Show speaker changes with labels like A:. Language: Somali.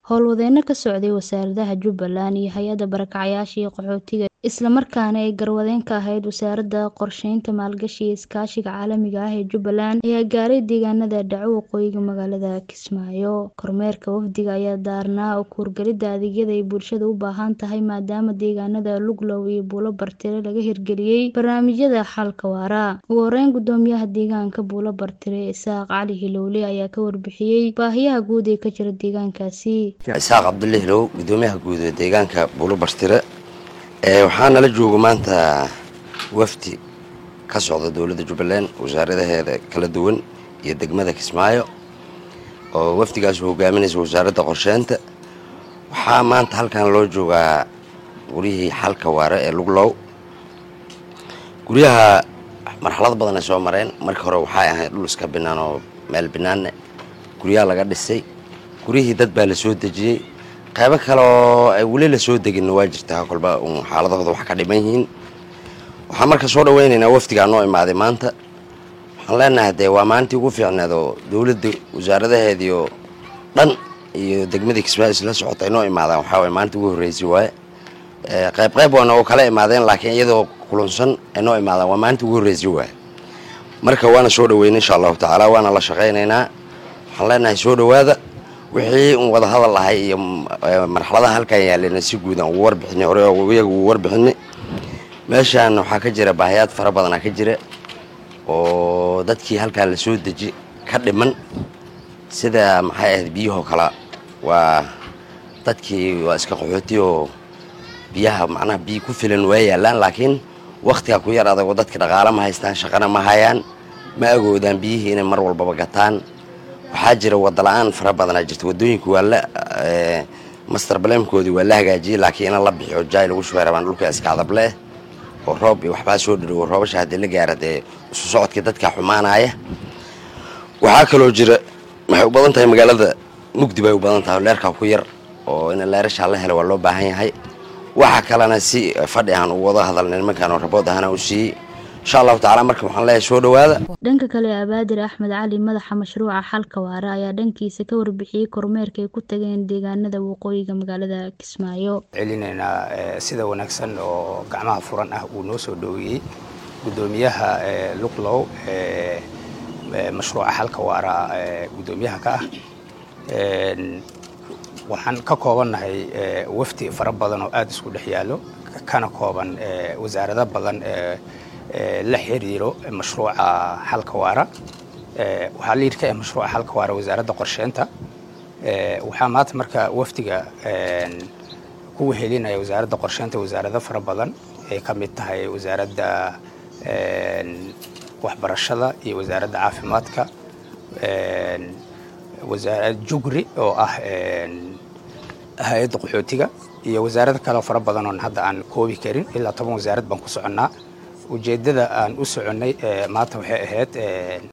A: howlwadeenno ka socday wasaaradaha Jubbaland iyo hay-adda barakacyaasha iyo qaxootiga isla markaana ay garwadeen ka ahayd wasaaradda qorsheynta maalgashi iyo iskaashiga caalamiga ah ee Jubbaland ayaa gaaray deegaanada dhaco waqooyiga magaalada Kismaayo kormeerka wafdiga ayaa daarnaa ku wargelidda adeegyada ay bulshadu u baahan tahay maadaama deegaanada Luglow iyo Buulo Bartire laga hirgeliyay barnaamijyada xalka waara ugu horeyn gudoomiyaha deegaanka Buulo Bartire Isaaq Cali Hilowle ayaa ka warbixiyay baahiyaha guud ee ka jira deegaankaasi
B: isaaq cabdulle hilow gudoomiyaha guud ee deegaanka buulo bartire waxaa nala jooga maanta wafdi ka socda dowladda jubbaland wasaaradaheeda kala duwan iyo degmada kismaayo oo wafdigaas hogaaminaysa wasaaradda qorsheynta waxaa maanta halkan loo joogaa guryihii xalka waare ee luglow guryaha marxalad badan ay soo mareen markii hore waxay ahayd dhul iska binaan oo meel binaanne guryaha laga dhisay guryihii dad baa la soo dejiyey qaybo kale oo ay weli la soo deginna waa jirtaa kolba uun xaaladahooda wax ka dhiman yihiin waxaan marka soo dhaweynaynaa wafdigaa noo imaaday maanta waxaan leenahay dee waa maalintii ugu fiicneed oo dowladda wasaaradaheediio dhan iyo degmadii kismaayo isla socota ay noo imaadaan waxaa waye maalintii ugu horreysay waaye qayb qayb waana oo kala imaadeen laakiin iyadoo kulunsan ay noo imaadaan waa maalintii ugu horreysay waaye marka waana soo dhaweynay insha allahu tacaala waana la shaqaynaynaa waxaan leenahay soo dhawaada wixii un wada hadal ahay iyo marxaladaha halkan yaalena si guud aan ugu warbixinay hore iyaga ugu warbixinay meeshaan waxaa ka jira baahiyaad fara badanaa ka jira oo dadkii halkaan la soo deji ka dhiman sida maxay ahayd biyahoo kale waa dadkii waa iska qaxooti oo biyaha macnaha biyo ku filan waa yaalaan laakiin waktigaa ku yar adagoo dadka dhaqaale ma haystaan shaqana ma hayaan ma agoodaan biyihii inay mar walbaba gataan waxaa jira wadala-aan fara badanaa jirta wadooyinku waa la master blamkoodii waa la hagaajiyey laakiin ina la bixiyo jaay lagu shubay rabaan dhulka iska adableh oo roob iyo waxbaa soo dhadhowo roobasha haddii la gaara dee isu socodkii dadka xumaanaya waxaa kaloo jira waxay u badan tahay magaalada mugdi bay u badan tahay leerkaa ku yar oo in leerashaa la helo waa loo baahan yahay waxa kalena si fadhi aan u wada hadalnay nimankaan oo rabood ahana u siiyey insha allahu tacala marka waxaan leeyahay soo dhawaada
A: dhanka kale abaadir axmed cali madaxa mashruuca xalka waara ayaa dhankiisa ka warbixiyey kormeerka ay ku tageen deegaanada waqooyiga magaalada kismaayo
C: celinaynaa sida wanaagsan oo gacmaha furan ah uu noo soo dhoweeyey gudoomiyaha luglow mashruuca xalka waara gudoomiyaha ka ah waxaan ka koobannahay wafdi fara badan oo aada isku dhex yaallo kana kooban wasaarado badan la xiriiro mashruuca xalka waara waxaa liid ka ah mashruuca xalka waara wasaaradda qorsheynta waxaa maanta marka wafdiga ku wehelinaya wasaaradda qorsheynta wasaarado fara badan ay ka mid tahay wasaaradda waxbarashada iyo wasaaradda caafimaadka wasaarad jugri oo ah hay-adda qaxootiga iyo wasaarado kale fara badan oon hadda aan koobi karin ilaa toban wasaarad baan ku soconnaa ujeeddada aan u soconnay maanta waxay ahayd